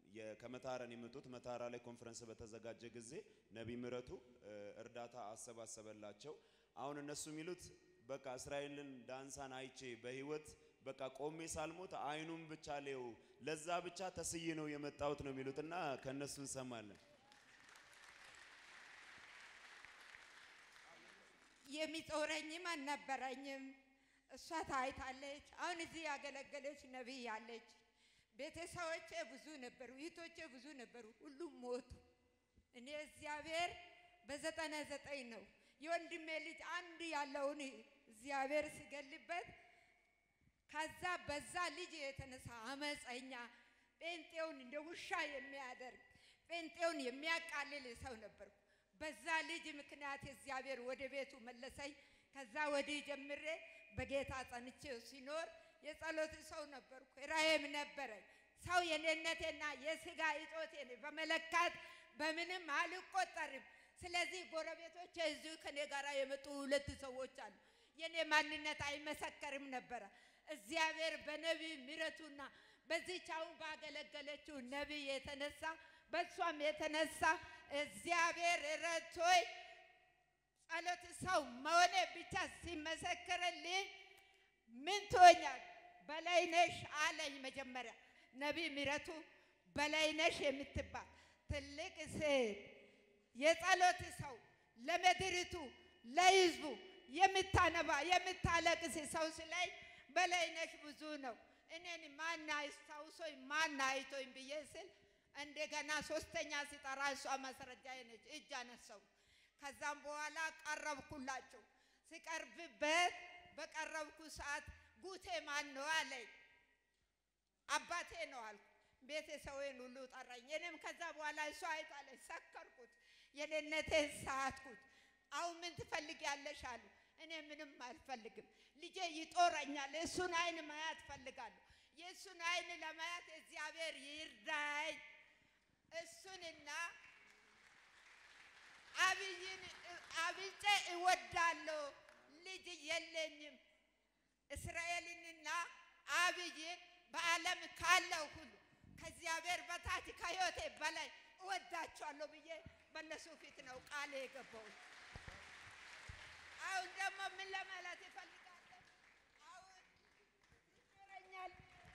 የ- ከመታረን የመጡት መታራ ላይ ኮንፈረንስ በተዘጋጀ ጊዜ ነቢይ ምረቱ እ፣ እርዳታ አሰባሰበላቸው። አሁን እነሱ የሚሉት በቃ እስራኤልን ዳንሳን አይቼ በህይወት በቃ ቆሜ ሳልሞት አይኑን ብቻ ሌው ለዛ ብቻ ተስዬ ነው የመጣሁት ነው የሚሉት እና ከእነሱ እንሰማለን። የሚጦረኝም አልነበረኝም። እሷ ታይታለች። አሁን እዚህ ያገለገለች ነቢይ አለች። ቤተሰቦቼ ብዙ ነበሩ፣ እህቶቼ ብዙ ነበሩ፣ ሁሉም ሞቱ። እኔ እግዚአብሔር በዘጠና ዘጠኝ ነው የወንድሜ ልጅ አንድ ያለውን እግዚአብሔር ሲገልበት ከዛ በዛ ልጅ የተነሳ አመፀኛ ጴንጤውን እንደ ውሻ የሚያደርግ ጴንጤውን የሚያቃልል ሰው ነበርኩ። በዛ ልጅ ምክንያት እግዚአብሔር ወደ ቤቱ መለሰኝ። ከዛ ወዲህ ጀምሬ በጌታ ጸንቼ ሲኖር የጸሎት ሰው ነበርኩ። ራእይም ነበረኝ። ሰው የኔነቴና የስጋ እጦቴን በመለካት በምንም አልቆጠርም። ስለዚህ ጎረቤቶቼ እዚሁ ከኔ ጋር የመጡ ሁለት ሰዎች አሉ። የኔ ማንነት አይመሰከርም ነበረ። እግዚአብሔር በነቢይ ምረቱና በዚህች አሁን ባገለገለችው ነቢይ የተነሳ በእሷም የተነሳ እግዚአብሔር ረድቶኝ ጸሎት ሰው መሆኔ ብቻ ሲመሰክርልኝ ምን ትሆኛል በላይነሽ አለኝ። መጀመሪያ ነቢይ ምረቱ በላይነሽ የምትባል ትልቅ ሴት የጸሎት ሰው ለምድሪቱ ለሕዝቡ የምታነባ የምታለቅስ ሰው ስለኝ በላይነሽ ብዙ ነው። እኔን ማን አስታውሶኝ ማን አይቶኝ ብዬ ስል እንደገና ሶስተኛ ሲጠራ እሷ ማስረጃዬ ነች። እጅ አነሳው። ከዛም በኋላ ቀረብኩላቸው። ሲቀርብበት በቀረብኩ ሰዓት ጉቴ ማን ነው አለኝ። አባቴ ነው አልኩ። ቤተሰቤን ሁሉ ጠራኝ። እኔም ከዛ በኋላ እሷ አይታለች። ሰከርኩት፣ የኔነቴን ሳትኩት። አሁን ምን ትፈልጊያለሽ አሉ። እኔ ምንም አልፈልግም። ልጄ ይጦረኛል። እሱን አይን ማየት ፈልጋለሁ። የእሱን አይን ለማየት እግዚአብሔር ይርዳኝ። እሱንና አብይን አብጬ እወዳለሁ። ልጅ የለኝም። እስራኤልንና አብይን በዓለም ካለው ሁሉ ከእግዚአብሔር በታች ከሕይወቴ በላይ እወዳቸዋለሁ ብዬ በእነሱ ፊት ነው ቃል የገባሁት። አሁን ደግሞ ምን ለማለት ይፈልጋለሁ? አሁን ይኖረኛል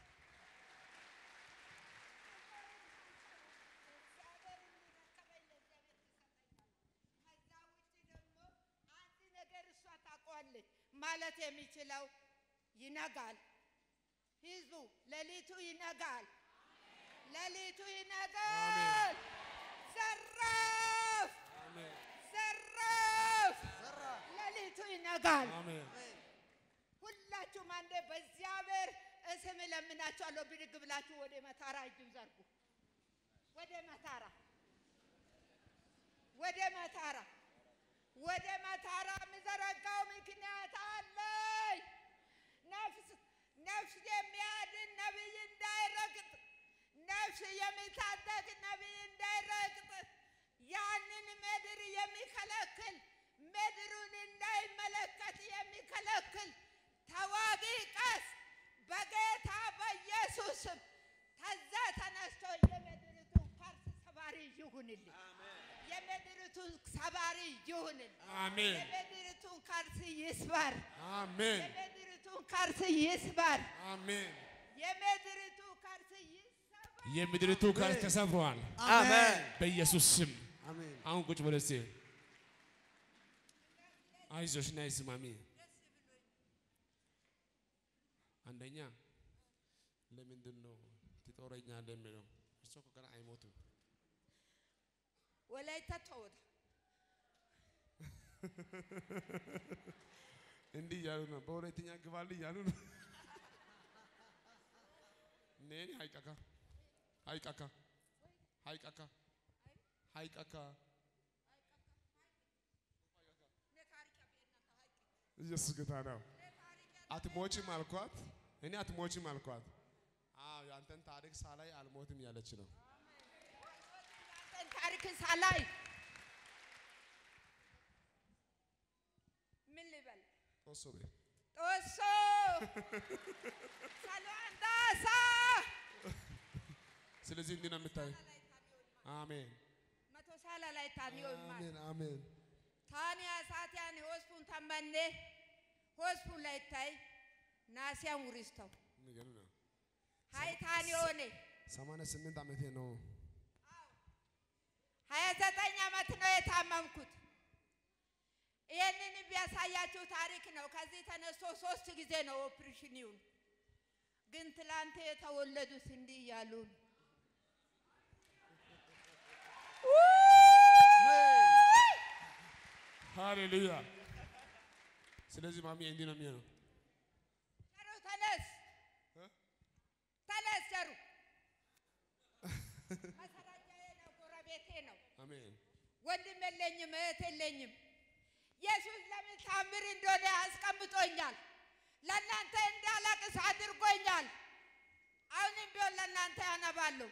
እግዚአብሔር እንዲረከበኝ ለእግዚአብሔር ትሰጠኛለህ። ከዛ ውጭ ደግሞ አንድ ነገር እሷ ታውቀዋለች ማለት የሚችለው ይነጋል። ህዝቡ ሌሊቱ ይነጋል፣ ሌሊቱ ይነጋል። ዘራፍ ዘራፍ ሌሊቱ ይነጋል። ሁላችሁም አንዴ በእግዚአብሔር ስም እለምናችኋለሁ። ብድግ ብላችሁ ወደ መታራ እጅም ዘርጉ። ወደ መታራ ወደ መታራ ወደ መታራ የምዘረጋው ምክንያት አለኝ። ነፍስ ነፍስ የሚያድን ነቢይ እንዳይረግጥ፣ ነፍስ የሚታደግ ነቢይ እንዳይረግጥ፣ ያንን ምድር የሚከለክል ምድሩን እንዳይመለከት የሚከለክል ተዋጊ ቀስ በጌታ በኢየሱስ ስም ከዛ ተነስቶ የምድሪቱን ፈርስ ሰባሪ ይሁንልኝ። የምድሪቱን ሰባሪ ይሁንልኝ። አሜን የምድሪቱን ከርስ ይስበር። አሜን የምድሪቱን ከርስ ይስበር። አሜን። የምድሪቱ ከርስ ይሰበር። የምድሪቱ ከርስ ተሰብሯል አሜን በኢየሱስ ስም። አሜን አሁን ቁጭ በል እስቲ። አይዞሽ ነይ ስማሚ። አንደኛ ለምንድን ነው ትጦረኛለህ የሚለው? እሱ እኮ ገና አይሞቱም። ወላይታ ተወዳ እንዲህ እያሉ ነው። በሁለተኛ ግባልህ እያሉ ነው። ኔኒ ሀይቀካ ሀይቀካ ሀይቀካ ሀይቀካ ኢየሱስ ጌታ ነው። አትሞችም አልኳት። እኔ አትሞችም አልኳት። አዎ ያንተን ታሪክ ሳላይ አልሞትም ያለች ነው። አንተን ታሪክ ሳላይ ምን ልበል? ጦሶ ቤ ጦሶ ሰሎንዳሳ ስለዚህ ስለዚህ እንዲህ ነው የምታይ። አሜን መቶ ሳላ ላይ ታኒዮን ማል አሜን አሜን ታኒያ ሳቲያን ሆስፑን ተመኔ ሆስፑን ላይ ታይ ናሲያን ውሪስተው የሚገርም ነው። ሀይ ታኒዮኔ ሰማንያ ስምንት ዓመቴ ነው። ሀያ ዘጠኝ ዓመት ነው የታመምኩት። ይህንን ቢያሳያችሁ ታሪክ ነው። ከዚህ ተነስቶ ሶስት ጊዜ ነው ኦፕሬሽን ይሁን። ግን ትላንት የተወለዱት እንዲህ እያሉ ነው። ሃሌሉያ። ስለዚህ ማሚ እንዲህ ነው የሚሆነው። ጀሩ ተነስ እ? ተነስ ጀሩ መሰራጃዬ ነው፣ ጎረቤቴ ነው። አሜን ወንድም የለኝም፣ እህት የለኝም። ኢየሱስ ለምን ታምር እንደሆነ አስቀምጦኛል። ለእናንተ እንዳለቅስ አድርጎኛል። አሁንም ቢሆን ለእናንተ ያነባለሁ።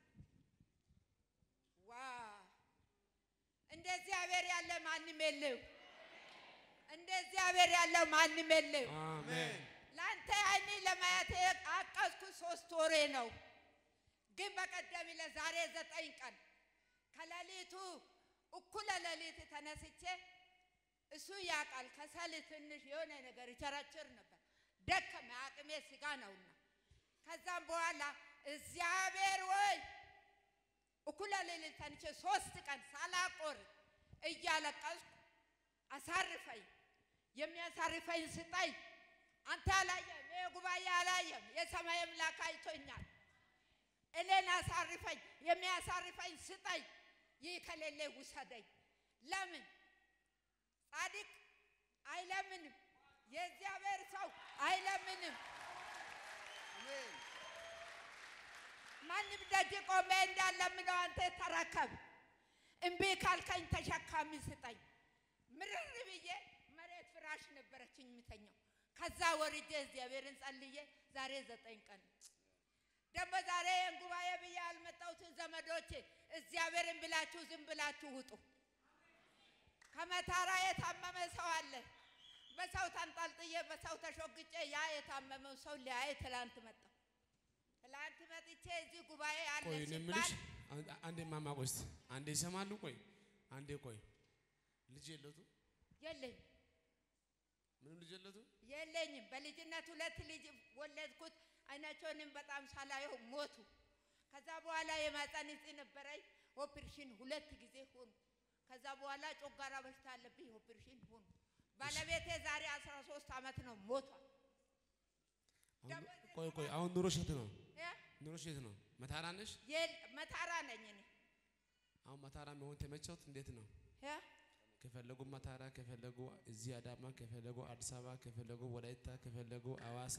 ዋ እንደ እግዚአብሔር ያለ ማንም የለው። እንደ እግዚአብሔር ያለ ማንም የለው። አሜን ለአንተ አይኔ ለማየት አቀዝኩ ሶስት ወሬ ነው። ግን በቀደም ለዛሬ ዘጠኝ ቀን ከሌሊቱ እኩለ ሌሊት ተነስቼ እሱ ያውቃል ከሰል ትንሽ የሆነ ነገር ይቸረችር ነበር። ደከመ፣ አቅሜ ስጋ ነውና። ከዛም በኋላ እግዚአብሔር ወይ እኩለ ሌሊት ተንቼ ሶስት ቀን ሳላቆርጥ እያለቀስኩ አሳርፈኝ፣ የሚያሳርፈኝ ስጠኝ። አንተ አላየም፣ ይህ ጉባኤ አላየም፣ የሰማይ አምላክ አይቶኛል። እኔን አሳርፈኝ፣ የሚያሳርፈኝ ስጠኝ። ይህ ከሌለ ውሰደኝ። ለምን ጻድቅ አይለምንም፣ የእግዚአብሔር ሰው አይለምንም። ማንም ደጅ ቆሜ እንዳለምነው አንተ ተረከብ። እምቢ ካልከኝ ተሸካሚ ስጠኝ። ምርር ብዬ መሬት ፍራሽ ነበረችኝ የምተኛው። ከዛ ወርጄ እግዚአብሔርን ጸልዬ ዛሬ ዘጠኝ ቀን ነው። ደግሞ ዛሬ ይህን ጉባኤ ብዬ ያልመጣሁትን ዘመዶቼ እግዚአብሔርን ብላችሁ ዝም ብላችሁ ውጡ። ከመታራ የታመመ ሰው አለ። በሰው ተንጠልጥዬ በሰው ተሾግጬ ያ የታመመው ሰው ሊያይ ትላንት መጣሁ። ትላንት መጥቼ እዚህ ጉባኤ አለ ቆይ እኔ ሲባል የምልሽ አን- አንዴ ማማ ቆይ እስቲ አንዴ ይሰማሉ። ቆይ አንዴ ቆይ ልጅ የለቱ የለኝም ምንም ልጅ የለቱ የለኝም። በልጅነት ሁለት ልጅ ወለድኩት። አይናቸውንም በጣም ሳላየው ሞቱ። ከዛ በኋላ የማህፀን እጢ ነበረኝ። ኦፕሬሽን ሁለት ጊዜ ሆኑ። ከዛ በኋላ ጮጋራ በሽታ አለብኝ። ኦፕሬሽን ሆኑ። ባለቤቴ ዛሬ 13 ዓመት ነው ሞቷል። አሁን- ቆይ ቆይ አሁን ኑሮሽ የት ነው? እ? ኑሮሽ የት ነው? መታራ ነሽ? የል- መታራ ነኝ እኔ አሁን መታራ መሆን ተመቸውት? እንዴት ነው? እ? ከፈለጉ መታራ፣ ከፈለጉ እዚህ አዳማ፣ ከፈለጉ አዲስ አበባ፣ ከፈለጉ ወላይታ፣ ከፈለጉ አዋሳ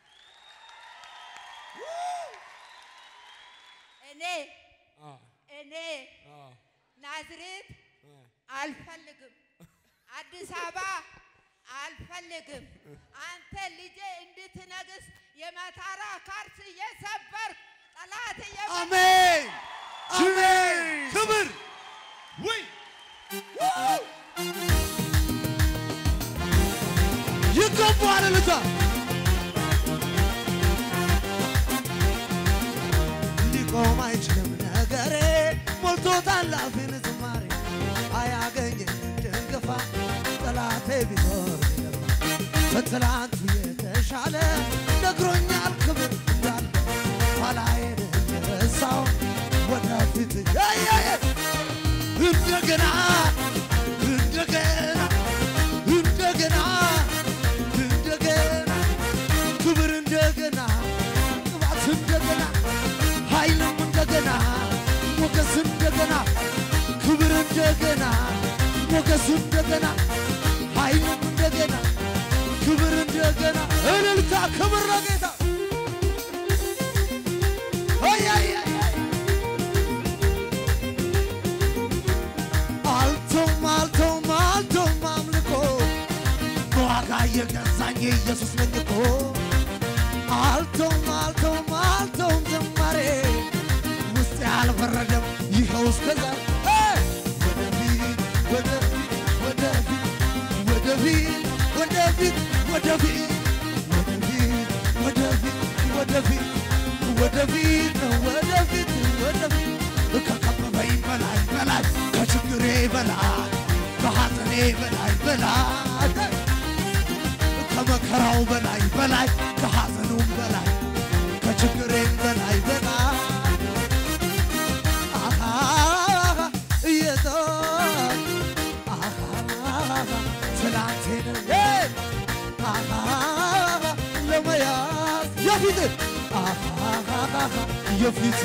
እኔ አ እኔ አ ናዝሬት አ አልፈልግም። አዲስ አበባ አልፈልግም። አንተ ልጄ እንድትነግስ የመታራ ካርስ እየሰበር ጠላት እየመ- አሜን አሜን። ክብር ወይ ይገባዋል ልታ ሊቆም አይችልም ነገሬ ሞልቶታል አፌን ዝማሬ አያገኘኝ ድንገፋ ጠላቴ ቢኖር ቢገባ በትላንቱ የተሻለ ነግሮኛል ክብር እንዳለ ኋላዬን የረሳው ወደፊት ያያየ እንደገና እንደገና እንደገና እንደገና ክብር እንደገና ቅባት እንደገና ኃይልም እንደገና ሞገስ እንደገና ክብር እንደገና ሞገስ እንደገና ኃይልም እንደገና ክብር እንደገና እልልታ ክብር ለጌታ አይ አይ አይ አይ አልቶም አልቶም አልቶም አምልኮ በዋጋ የገዛኝ ኢየሱስ ነኝ እኮ አልቶም አልቶም አልቶም ዝማሬ ውስጥ ያልበረደም ይኸው እስከዛሬ እ! ወደፊት ወደፊት ወደፊት ወደፊት ወደፊት ወደፊት ወደፊት ወደፊት ወደፊት ነው ወደፊት ወደፊት ከከበበኝ በላይ በላይ ከችግሬ በላይ ከሐዘኔ በላይ በላይ ከመከራው በላይ በላይ ከሐዘኑም በላይ ከችግሬም በላይ በላይ አሃ ኢየሱስ አሃ ትላንቴን አሃ ለመያዝ የፊት አሃ የፊት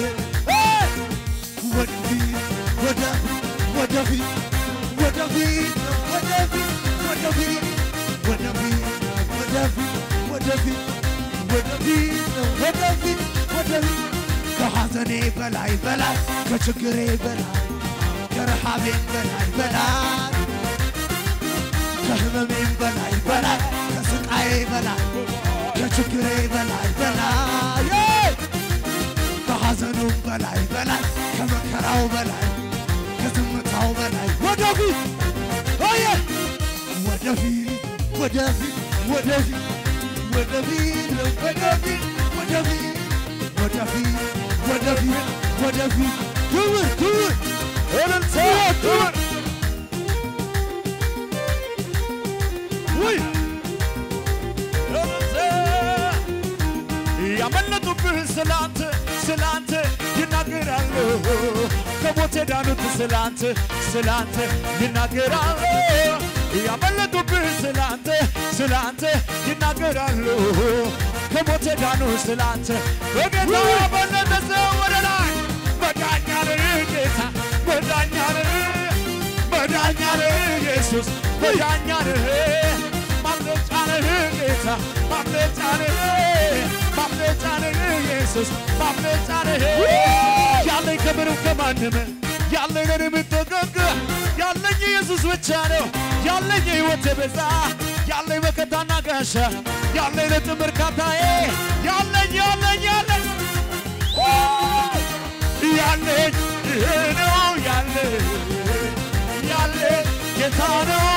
ወደፊት ወደ ወደፊት ወደፊት ወደፊት ወደፊት ወደፊት ወደፊት ወደፊት ወደፊት ወደፊት ወደፊት ከሐዘኔ በላይ በላይ ከችግሬ በላይ ከረሃቤም በላይ በላይ ከህመሜም በላይ በላይ ከስቃዬ በላይ ከችግሬ በላይ በላይ ከሐዘኑም በላይ በላይ ከመከራው በላይ ከዝምታው በላይ ወደፊት ኦየ ወደፊት ወደፊት ወደፊት ወደፊት ወደፊት ወደፊት ወደፊት ወደፊት ወደፊት ክብር ክብር እልልታ ክብር ውይ ያመለጡብህ ስላንተ ስላንተ ይናገራሉ ከሞት የዳኑት ስላንተ ስላንተ ይናገራሉ ያመለጡብህ ስላንተ ስላንተ ይናገራሉ ከሞት የዳኑ ስላንተ በጌታ በለጠ ሰው ወደ ላይ መዳኛን ጌታ መዳኛን መዳኛን ኢየሱስ መዳኛን ማምለጫንህ ጌታ ማምለጫንህ ማምለጫንህ ኢየሱስ ማምለጫንህ ያለኝ ከምንም ከማንም ያለኝ ለኔ የምጠቀቅ ያለኝ ኢየሱስ ብቻ ነው ያለኝ የሕይወት ቤዛ ያለኝ መከታና ጋሻ ያለኝ ለጥም እርካታዬ ያለኝ ያለኝ ያለኝ ያለኝ ይሄ ነው ያለኝ ያለኝ ጌታ ነው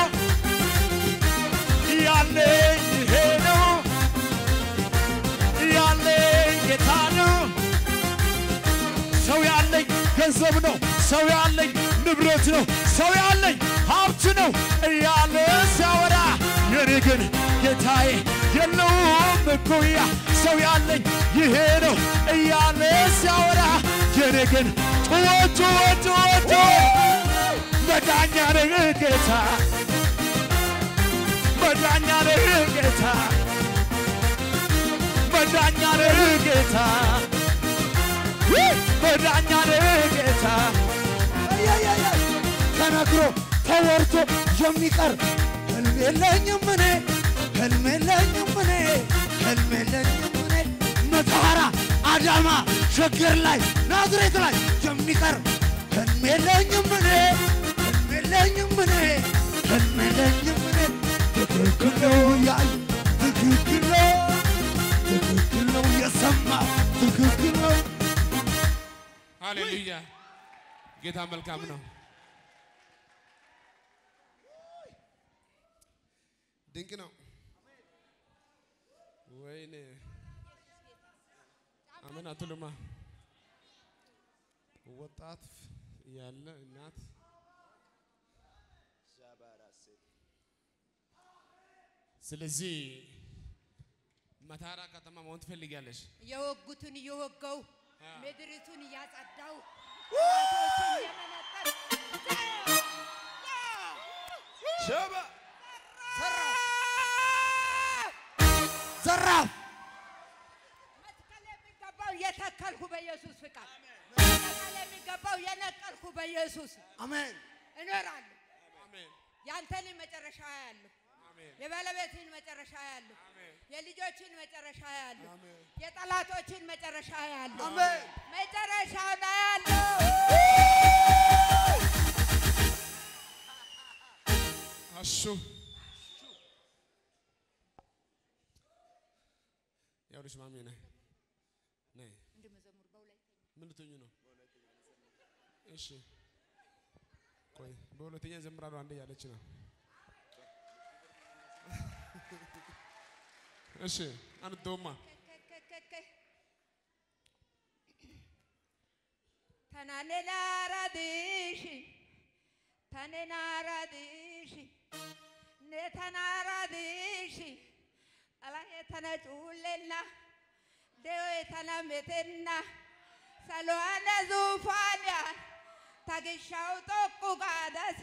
ያለኝ ይሄ ነው ያለኝ ጌታ ነው። ሰው ያለኝ ገንዘብ ነው። ሰው ያለኝ ንብረት ነው። ሰው ያለኝ ሀብት ነው እያለ ሲያወራ የኔ ግን ጌታዬ የለውም እኩያ። ሰው ያለኝ ይሄ ነው እያለ ሲያወራ የኔ ግን ጩኸ ጩኸ ጩኸ ጩኸ መዳኛ ነህ ጌታ መዳኛ ነህ ጌታ መዳኛ ነህ ጌታ መዳኛ ነህ ጌታ ተነግሮ ተወርቶ የሚቀር ህልም የለኝም እኔ ህልም የለኝም እኔ ህልም የለኝም እኔ መተሐራ አዳማ ሸገር ላይ ናዝሬት ላይ የሚቀር ህልም የለኝም እኔ ህልም የለኝም እኔ ህልም የለኝም እኔ ትክክል ነው ያል ትክክል ነው ትክክል ነው የሰማ ትክክል ነው ሃሌሉያ ጌታ መልካም ነው። ድንቅ ነው። ወይኔ አሜን አትሉማ? ወጣት ያለ እናት ስለዚህ መታራ ከተማ መሆን ትፈልጊያለሽ? የወጉትን እየወጋው ምድሪቱን እያጸዳው ጠላቶችን እየመነጠር ሸባ ዘራፍ መትከል የሚገባው የተከልኩ በኢየሱስ ፍቃድ መነቀል የሚገባው የነቀልኩ በኢየሱስ አሜን እኖራለሁ። አሜን ያንተን መጨረሻ ያለሁ አሜን የባለቤትን መጨረሻ ያለሁ አሜን የልጆችን መጨረሻ ያለሁ አሜን የጠላቶችን መጨረሻ ያለሁ አሜን መጨረሻው ላይ ያለሁ አሹ ያውልሽ ማሜ ነይ ነይ ምን ልትሆኚ ነው? እሺ ቆይ በሁለተኛ ዘምራለሁ አንዴ ያለች ነው። እሺ አንድ ዶማ ተናኔናራዲሺ ተኔናራዲሺ ኔተናራዲሺ ጠላዬ ተነጩሌና ደዌ ተነሜቴና ሰሎዋነ ዙፋንያን ተግሻው ጦቁ ጋደሳ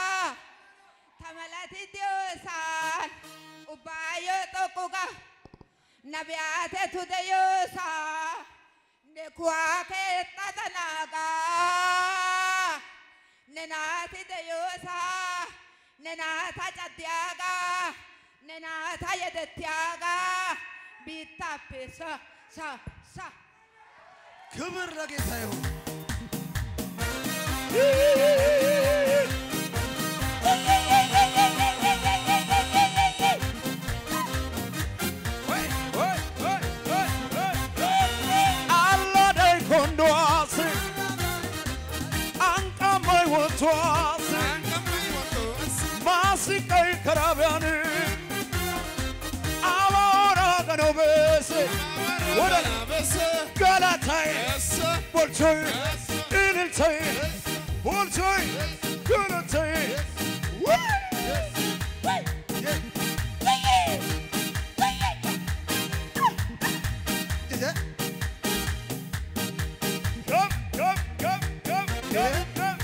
ተመለቲ ዲዮሳን ኡባዮ ጦቁ ጋ ነቢያቴ ቱደዮሳ ነኩዋኬ ጠጠናጋ ነናቲ ደዮሳ ነናታ ጨዲያጋ ነናታ የደትያጋ ቢታፔ ሳ ሳ ሳ ክብር ለጌታ ይሁን። Alladei kondoase Ankamai wotoase Masikai karabiani Avora ganobese Wada Galatai Bolchoy Iniltai Bolchoy Galatai Come, come, come, come, come, come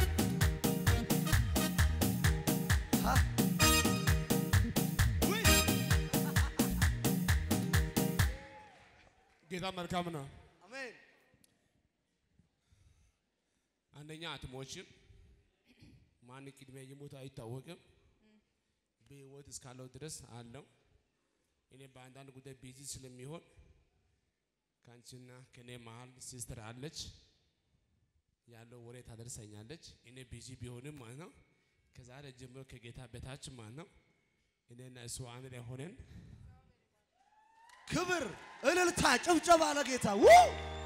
ጌታ መልካም ነው። አሜን። አንደኛ አትሞችም። ማን ቅድሚያ ይሞት አይታወቅም። በህይወት እስካለው ድረስ አለው። እኔ በአንዳንድ ጉዳይ ቢዚ ስለሚሆን ከአንቺና ከኔ መሀል ሲስተር አለች ያለው ወሬ ታደርሰኛለች። እኔ ቢዚ ቢሆንም ማለት ነው ከዛሬ ጀምሮ ከጌታ በታች ማለት ነው እኔና እሱ አንድ ላይ ሆነን ክብር፣ እልልታ፣ ጭብጨባ ለጌታ ው